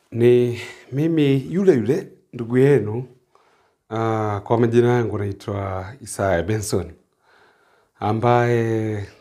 Ni mimi yule yule ndugu yenu uh, kwa majina yangu naitwa Isaya Benson ambaye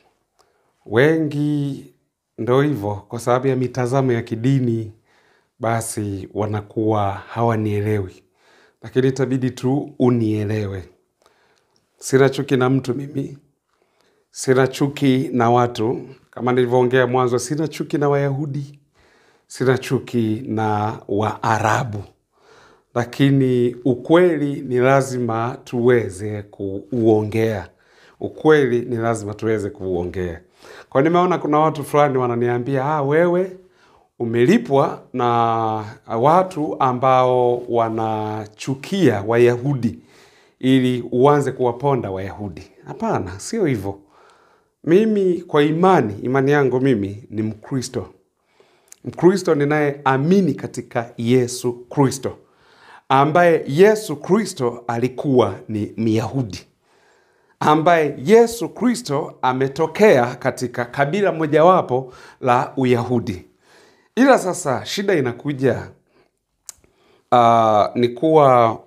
wengi ndo hivyo kwa sababu ya mitazamo ya kidini basi wanakuwa hawanielewi, lakini itabidi tu unielewe. Sina chuki na mtu mimi, sina chuki na watu. Kama nilivyoongea mwanzo, sina chuki na Wayahudi, sina chuki na Waarabu, lakini ukweli ni lazima tuweze kuuongea. Ukweli ni lazima tuweze kuuongea. Kwa nimeona kuna watu fulani wananiambia ah, wewe umelipwa na watu ambao wanachukia Wayahudi ili uanze kuwaponda Wayahudi. Hapana, sio hivyo. Mimi kwa imani, imani yangu mimi ni Mkristo. Mkristo ninayeamini katika Yesu Kristo, ambaye Yesu Kristo alikuwa ni Myahudi, ambaye Yesu Kristo ametokea katika kabila mojawapo la Uyahudi. Ila sasa shida inakuja uh, ni kuwa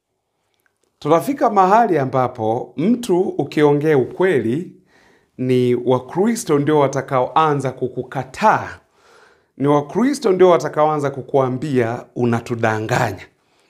tunafika mahali ambapo mtu ukiongea ukweli ni Wakristo ndio watakaoanza kukukataa, ni Wakristo ndio watakaoanza kukuambia unatudanganya.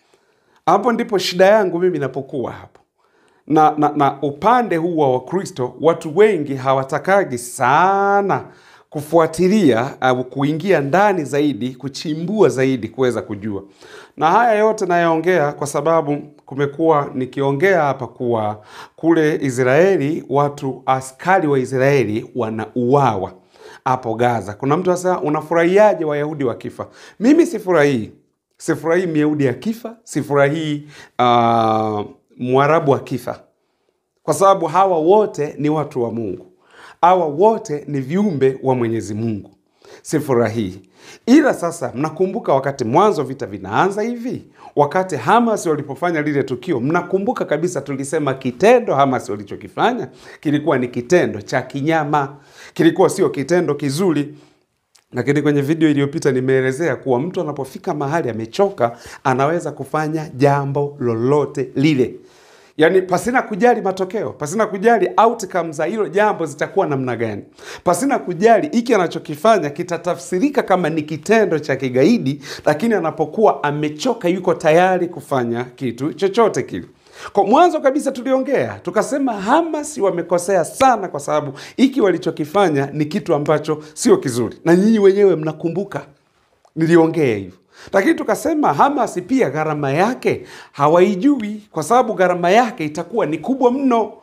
Hapo ndipo shida yangu mimi inapokuwa hapo na, na, na upande huu wa Wakristo watu wengi hawatakagi sana kufuatilia au kuingia ndani zaidi, kuchimbua zaidi, kuweza kujua. Na haya yote nayaongea kwa sababu kumekuwa nikiongea hapa kuwa kule Israeli watu askari wa Israeli wanauawa hapo Gaza. Kuna mtu asema unafurahiaje Wayahudi wakifa? Mimi sifurahii, sifurahii Myahudi akifa, sifurahii uh, Mwarabu akifa, kwa sababu hawa wote ni watu wa Mungu hawa wote ni viumbe wa Mwenyezi Mungu. Sifurahii. Ila sasa, mnakumbuka wakati mwanzo vita vinaanza hivi, wakati Hamas walipofanya lile tukio, mnakumbuka kabisa tulisema kitendo Hamas walichokifanya kilikuwa ni kitendo cha kinyama, kilikuwa sio kitendo kizuri. Lakini kwenye video iliyopita nimeelezea kuwa mtu anapofika mahali amechoka, anaweza kufanya jambo lolote lile yaani pasina kujali matokeo, pasina kujali outcome za hilo jambo zitakuwa namna gani, pasina kujali hiki anachokifanya kitatafsirika kama ni kitendo cha kigaidi, lakini anapokuwa amechoka, yuko tayari kufanya kitu chochote kile. Kwa mwanzo kabisa tuliongea tukasema Hamas wamekosea sana, kwa sababu hiki walichokifanya ni kitu ambacho sio kizuri, na nyinyi wenyewe mnakumbuka niliongea hivyo lakini tukasema Hamas pia gharama yake hawaijui, kwa sababu gharama yake itakuwa ni kubwa mno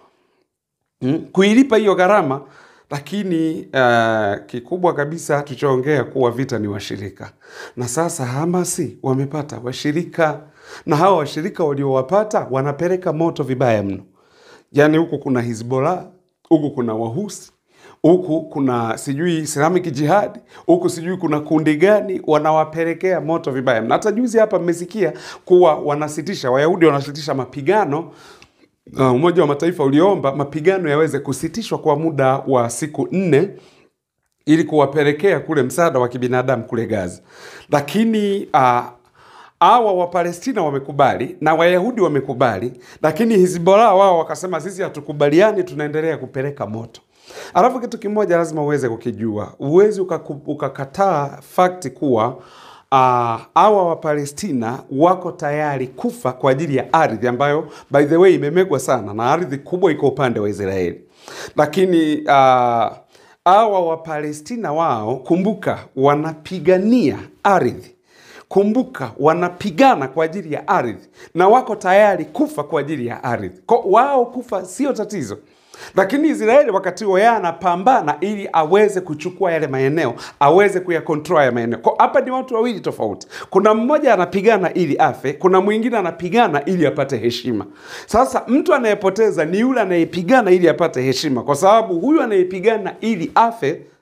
mm, kuilipa hiyo gharama. Lakini uh, kikubwa kabisa tuchoongea kuwa vita ni washirika, na sasa Hamasi wamepata washirika, na hawa washirika waliowapata wanapeleka moto vibaya mno. Yaani huku kuna Hizbollah, huku kuna Wahusi huku kuna sijui Islamic Jihad, huku sijui kuna kundi gani, wanawapelekea moto vibaya. Na hata juzi hapa mmesikia kuwa wanasitisha, Wayahudi wanasitisha mapigano. Uh, Umoja wa Mataifa uliomba mapigano yaweze kusitishwa kwa muda wa siku nne ili kuwapelekea kule msaada wa kibinadamu kule Gaza, lakini uh, hawa Wapalestina wamekubali na Wayahudi wamekubali, lakini Hizbollah wao wakasema sisi hatukubaliani, tunaendelea kupeleka moto. Alafu kitu kimoja lazima uweze kukijua, uwezi ukakataa fakti kuwa hawa uh, Wapalestina wako tayari kufa kwa ajili ya ardhi ambayo by the way imemegwa sana na ardhi kubwa iko upande wa Israeli, lakini hawa uh, Wapalestina wao, kumbuka, wanapigania ardhi Kumbuka, wanapigana kwa ajili ya ardhi na wako tayari kufa kwa ajili ya ardhi. Kwa wao kufa sio tatizo, lakini Israeli wakati huo yeye anapambana ili aweze kuchukua yale maeneo, aweze kuyakontrol ya maeneo. Kwa hapa ni watu wawili tofauti. Kuna mmoja anapigana ili afe, kuna mwingine anapigana ili apate heshima. Sasa mtu anayepoteza ni yule anayepigana ili apate heshima, kwa sababu huyu anayepigana ili afe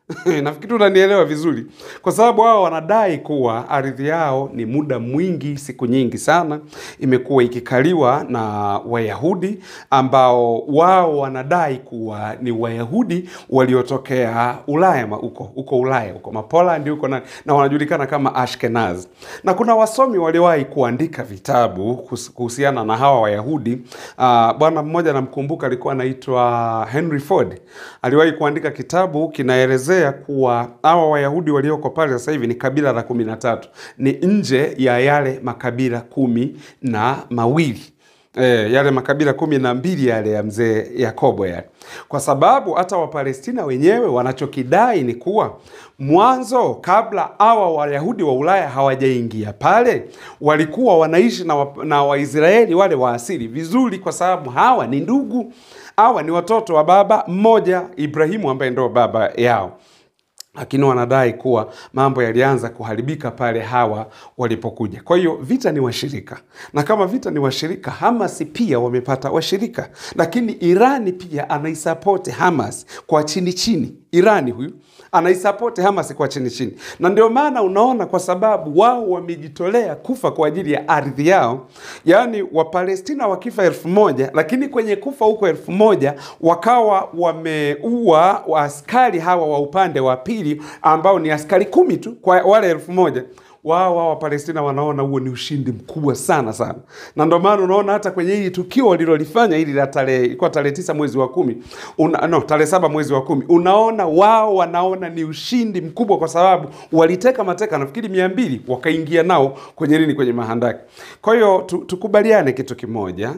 nafikiri unanielewa vizuri, kwa sababu wao wanadai kuwa ardhi yao ni muda mwingi, siku nyingi sana, imekuwa ikikaliwa na Wayahudi ambao wao wanadai kuwa ni Wayahudi waliotokea Ulaya ma- huko huko Ulaya huko Mapolandi huko na, na wanajulikana kama Ashkenaz. Na kuna wasomi waliwahi kuandika vitabu kus- kuhusiana na hawa Wayahudi. Uh, bwana mmoja namkumbuka alikuwa anaitwa Henry Ford, aliwahi kuandika kitabu kinaelezea kuwa hawa Wayahudi walioko pale sasa hivi ni kabila la kumi na tatu, ni nje ya yale makabila kumi na mawili E, yale makabila kumi na mbili yale ya mzee Yakobo yale, kwa sababu hata Wapalestina wenyewe wanachokidai ni kuwa mwanzo, kabla hawa Wayahudi wa Ulaya hawajaingia pale, walikuwa wanaishi na, wa, na Waisraeli wale wa asili vizuri, kwa sababu hawa ni ndugu, hawa ni watoto wa baba mmoja Ibrahimu, ambaye ndio baba yao lakini wanadai kuwa mambo yalianza kuharibika pale hawa walipokuja. Kwa hiyo vita ni washirika, na kama vita ni washirika, Hamas pia wamepata washirika, lakini Irani pia anaisapoti Hamas kwa chini chini. Irani huyu anaisapoti Hamas kwa chini chini, na ndio maana unaona, kwa sababu wao wamejitolea kufa kwa ajili ya ardhi yao. Yaani Wapalestina wakifa elfu moja lakini kwenye kufa huko elfu moja wakawa wameua waaskari hawa wa upande wa pili ambao ni askari kumi tu kwa wale elfu moja wao wao Wapalestina wanaona huo ni ushindi mkubwa sana sana, na ndio maana unaona hata kwenye hili tukio walilolifanya hili la tarehe ilikuwa tarehe tisa mwezi wa kumi una, no, tarehe saba mwezi wa kumi unaona wao wanaona ni ushindi mkubwa, kwa sababu waliteka mateka nafikiri mia mbili wakaingia nao kwenye nini, kwenye mahandaki. Kwa hiyo tu, tukubaliane kitu kimoja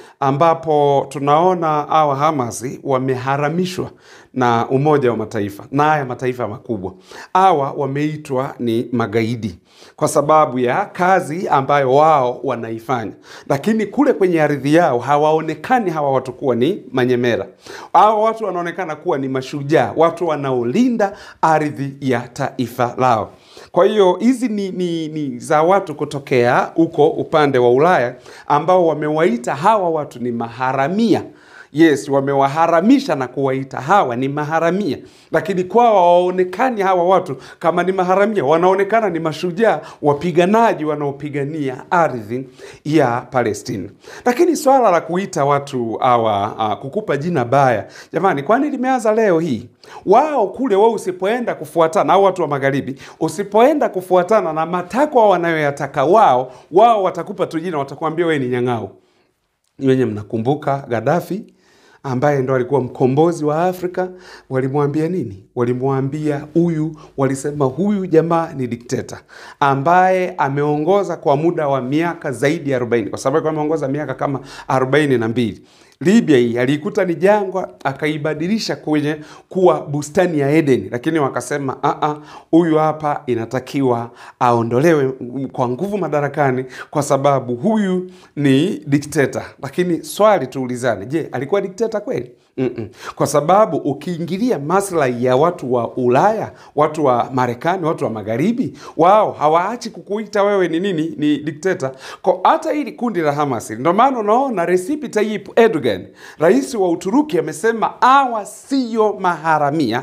ambapo tunaona hawa Hamasi wameharamishwa na Umoja wa Mataifa na haya mataifa makubwa. Hawa wameitwa ni magaidi kwa sababu ya kazi ambayo wao wanaifanya, lakini kule kwenye ardhi yao hawaonekani hawa watu kuwa ni manyemera. Hawa watu wanaonekana kuwa ni mashujaa, watu wanaolinda ardhi ya taifa lao. Kwa hiyo hizi ni, ni, ni za watu kutokea huko upande wa Ulaya ambao wamewaita hawa watu ni maharamia. Yes, wamewaharamisha na kuwaita hawa ni maharamia, lakini kwao hawaonekani hawa watu kama ni maharamia, wanaonekana ni mashujaa wapiganaji wanaopigania ardhi ya Palestina. Lakini swala la kuita watu hawa uh, kukupa jina baya, jamani, kwani limeanza leo hii? Wao kule, wao usipoenda kufuatana au watu wa magharibi, usipoenda kufuatana na matakwa wanayoyataka wao, wao watakupa tu jina, watakwambia wewe ni nyang'au. Wenye mnakumbuka Gaddafi ambaye ndo alikuwa mkombozi wa Afrika, walimwambia nini? Walimwambia huyu, walisema huyu jamaa ni dikteta ambaye ameongoza kwa muda wa miaka zaidi ya 40 kwa sababu alikuwa ameongoza miaka kama 42 na mbili. Libya hii aliikuta ni jangwa, akaibadilisha kwenye kuwa bustani ya Edeni, lakini wakasema "Ah, huyu hapa inatakiwa aondolewe kwa nguvu madarakani kwa sababu huyu ni dikteta. Lakini swali tuulizane, je, alikuwa dikteta kweli? Mm-mm. Kwa sababu ukiingilia maslahi ya watu wa Ulaya, watu wa Marekani, watu wa magharibi, wao hawaachi kukuita wewe ni nini, ni dikteta. Kwa hata hili kundi la Hamas, ndio maana unaona Recep Tayyip Erdogan, rais wa Uturuki, amesema hawa siyo maharamia,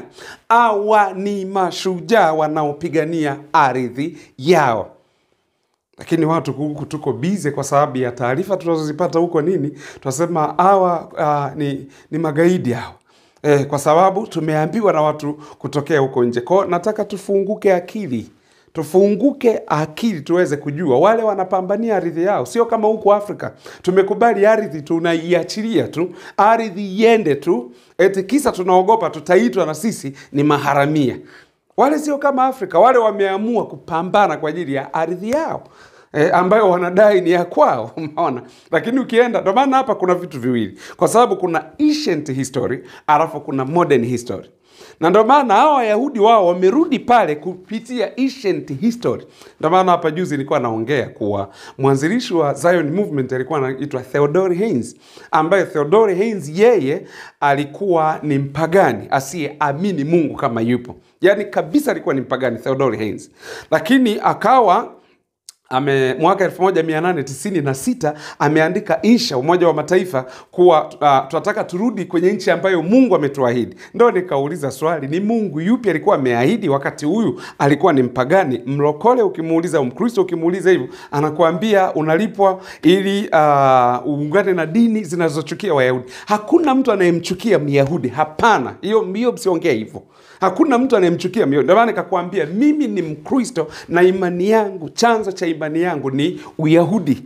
hawa ni mashujaa wanaopigania ardhi yao lakini watu huku tuko bize kwa sababu ya taarifa tunazozipata huko nini, tunasema hawa uh, ni, ni magaidi hao eh, kwa sababu tumeambiwa na watu kutokea huko nje. Kwao nataka tufunguke akili, tufunguke akili tuweze kujua wale wanapambania ardhi yao, sio kama huko Afrika tumekubali ardhi tunaiachilia tu, ardhi iende tu, eti kisa tunaogopa tutaitwa na sisi ni maharamia. Wale sio kama Afrika, wale wameamua kupambana kwa ajili ya ardhi yao e, ambayo wanadai ni ya kwao, umeona. Lakini ukienda, ndio maana hapa kuna vitu viwili, kwa sababu kuna ancient history alafu kuna modern history na ndio maana hao Wayahudi wao wamerudi pale kupitia ancient history. Ndio maana hapa juzi nilikuwa naongea kuwa mwanzilishi wa Zion movement alikuwa anaitwa Theodore Haynes, ambaye Theodore Haynes yeye alikuwa ni mpagani asiyeamini Mungu kama yupo, yaani kabisa alikuwa ni mpagani Theodore Haynes, lakini akawa ame mwaka 1896 ameandika insha Umoja wa Mataifa kuwa uh, tunataka turudi kwenye nchi ambayo Mungu ametuahidi. Ndo nikauliza swali, ni Mungu yupi alikuwa ameahidi wakati huyu alikuwa ni mpagani? Mlokole ukimuuliza, Mkristo ukimuuliza hivyo, anakuambia unalipwa ili uh, uungane na dini zinazochukia Wayahudi. Hakuna mtu anayemchukia Myahudi, hapana. Hiyo hiyo, msiongee hivyo. Hakuna mtu anayemchukia Myahudi. Ndio maana nikakwambia mimi ni Mkristo na imani yangu, chanzo cha imani yangu ni Uyahudi.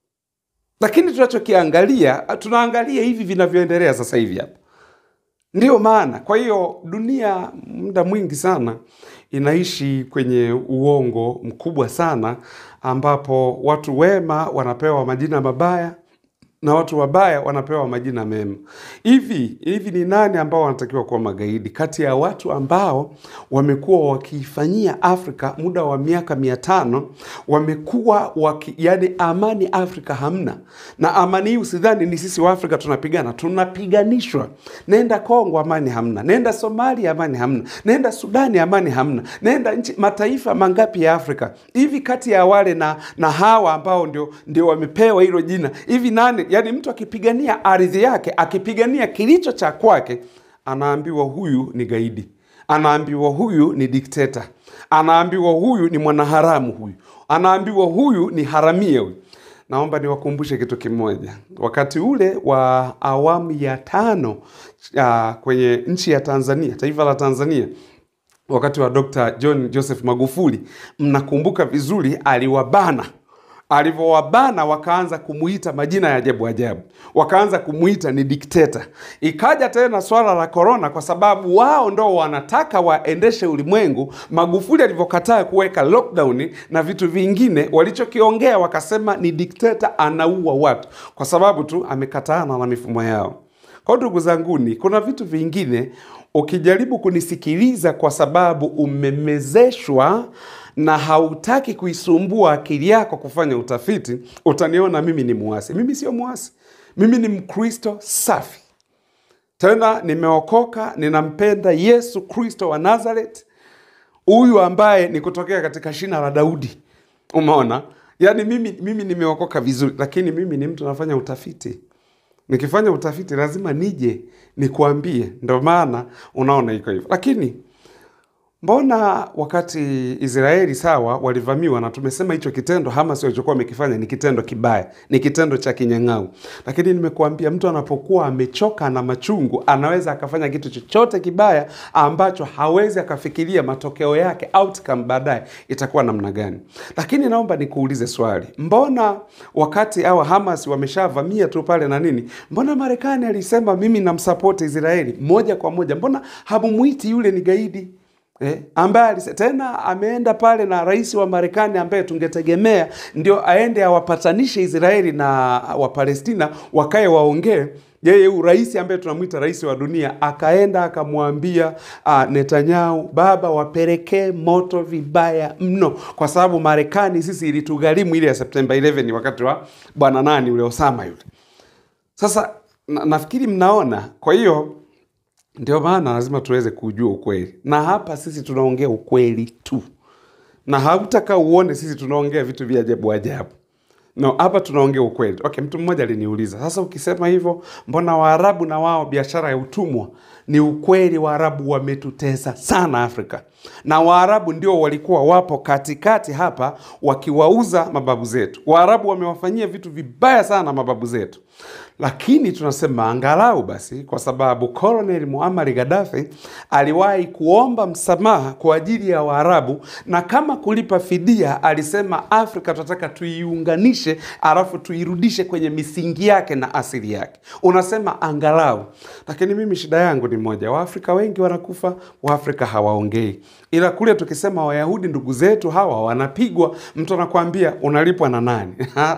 Lakini tunachokiangalia, tunaangalia hivi vinavyoendelea sasa hivi hapa. Ndiyo maana, kwa hiyo dunia muda mwingi sana inaishi kwenye uongo mkubwa sana, ambapo watu wema wanapewa majina mabaya na watu wabaya wanapewa majina mema. Hivi hivi, ni nani ambao wanatakiwa kuwa magaidi kati ya watu ambao wamekuwa wakiifanyia Afrika muda wa miaka mia tano wamekuwa waki, yani amani Afrika hamna, na amani hii usidhani ni sisi wa Afrika tunapigana, tunapiganishwa. Nenda Kongo, amani hamna. Nenda Somalia, amani hamna. Nenda Sudani, amani hamna. Nenda nchi mataifa mangapi ya Afrika hivi, kati ya wale na, na hawa ambao ndio, ndio wamepewa hilo jina hivi, nani yani mtu akipigania ardhi yake akipigania kilicho cha kwake, anaambiwa huyu ni gaidi, anaambiwa huyu ni dikteta, anaambiwa huyu ni mwanaharamu, huyu anaambiwa huyu ni haramia huyu. Naomba niwakumbushe kitu kimoja. Wakati ule wa awamu ya tano uh, kwenye nchi ya Tanzania, taifa la Tanzania, wakati wa Dr. John Joseph Magufuli, mnakumbuka vizuri, aliwabana alivyowabana wakaanza kumuita majina ya ajabu ajabu, wakaanza kumuita ni dikteta. Ikaja tena swala la korona, kwa sababu wao ndo wanataka waendeshe ulimwengu. Magufuli alivyokataa kuweka lockdown na vitu vingine, walichokiongea wakasema ni dikteta, anaua watu, kwa sababu tu amekataana na mifumo yao. Kwa ndugu zanguni, kuna vitu vingine ukijaribu kunisikiliza kwa sababu umemezeshwa na hautaki kuisumbua akili yako kufanya utafiti, utaniona mimi ni muasi. Mimi sio muasi, mimi ni Mkristo safi, tena nimeokoka, ninampenda Yesu Kristo wa Nazareth, huyu ambaye ni kutokea katika shina la Daudi. Umeona, yaani mimi, mimi nimeokoka vizuri, lakini mimi ni mtu nafanya utafiti. Nikifanya utafiti lazima nije nikuambie, ndio maana unaona iko hivyo, lakini Mbona wakati Israeli sawa walivamiwa, na tumesema hicho kitendo Hamas walichokuwa wamekifanya ni kitendo kibaya, ni kitendo cha kinyang'au. Lakini nimekuambia mtu anapokuwa amechoka na machungu, anaweza akafanya kitu chochote kibaya ambacho hawezi akafikiria matokeo yake, outcome baadaye itakuwa namna gani. Lakini naomba nikuulize swali, mbona wakati hawa Hamas wameshavamia tu pale na nini, mbona Marekani alisema mimi namsapoti Israeli moja kwa moja? Mbona hamumwiti yule ni gaidi? Eh, ambaye tena ameenda pale na rais wa Marekani ambaye tungetegemea ndio aende awapatanishe Israeli na Wapalestina wakae waongee. Yeye huyu rais ambaye tunamwita rais wa dunia akaenda akamwambia uh, Netanyahu, baba, wapelekee moto vibaya mno, kwa sababu Marekani sisi ilitugharimu ile ya Septemba 11 wakati wa bwana nani ule Osama yule. Sasa na, nafikiri mnaona, kwa hiyo ndio maana lazima tuweze kujua ukweli, na hapa sisi tunaongea ukweli tu, na hautaka uone sisi tunaongea vitu vya ajabu ajabu. No, hapa tunaongea ukweli. Okay, mtu mmoja aliniuliza sasa, ukisema hivyo, mbona Waarabu na wao biashara ya utumwa? Ni ukweli, Waarabu wametutesa sana Afrika, na Waarabu ndio walikuwa wapo katikati hapa wakiwauza mababu zetu. Waarabu wamewafanyia vitu vibaya sana mababu zetu, lakini tunasema angalau basi, kwa sababu Colonel Muammar Gaddafi aliwahi kuomba msamaha kwa ajili ya Waarabu, na kama kulipa fidia, alisema Afrika tunataka tuiunganishe, alafu tuirudishe kwenye misingi yake na asili yake. Unasema angalau, lakini mimi shida yangu ni moja, Waafrika wengi wanakufa, Waafrika hawaongei, ila kule tukisema Wayahudi ndugu zetu hawa wanapigwa, mtu anakuambia unalipwa na nani?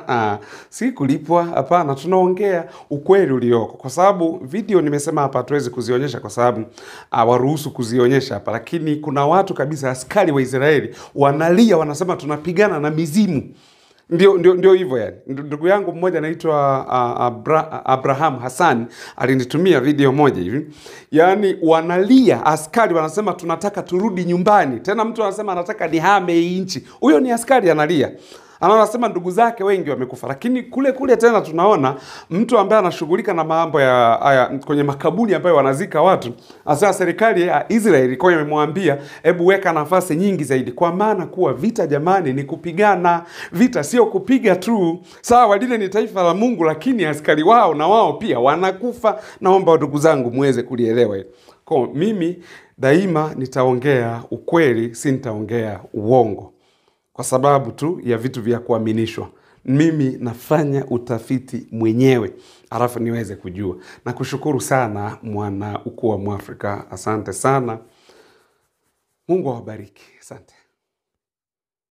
si kulipwa, hapana, tunaongea ukweli ulioko, kwa sababu video nimesema hapa hatuwezi kuzionyesha kwa sababu hawaruhusu kuzionyesha hapa, lakini kuna watu kabisa, askari wa Israeli wanalia, wanasema tunapigana na mizimu. Ndio, ndio, ndio hivyo yani. Ndugu yangu mmoja anaitwa uh, Abra, Abraham Hassan alinitumia video moja hivi, yaani wanalia, askari wanasema tunataka turudi nyumbani. Tena mtu anasema anataka nihame hii nchi, huyo ni askari analia Ana anasema ndugu zake wengi wamekufa, lakini kule kule tena tunaona mtu ambaye anashughulika na mambo ya haya kwenye makaburi ambayo wanazika watu, hasa serikali ya Israeli ilikuwa imemwambia hebu weka nafasi nyingi zaidi, kwa maana kuwa vita jamani ni kupigana. Vita sio kupiga tu. Sawa, lile ni taifa la Mungu, lakini askari wao na wao pia wanakufa. Naomba ndugu zangu muweze kulielewa hilo. Kwa mimi daima nitaongea ukweli, si nitaongea uongo kwa sababu tu ya vitu vya kuaminishwa. Mimi nafanya utafiti mwenyewe alafu niweze kujua. Nakushukuru sana mwana ukuu wa Mwafrika, asante sana. Mungu awabariki, asante.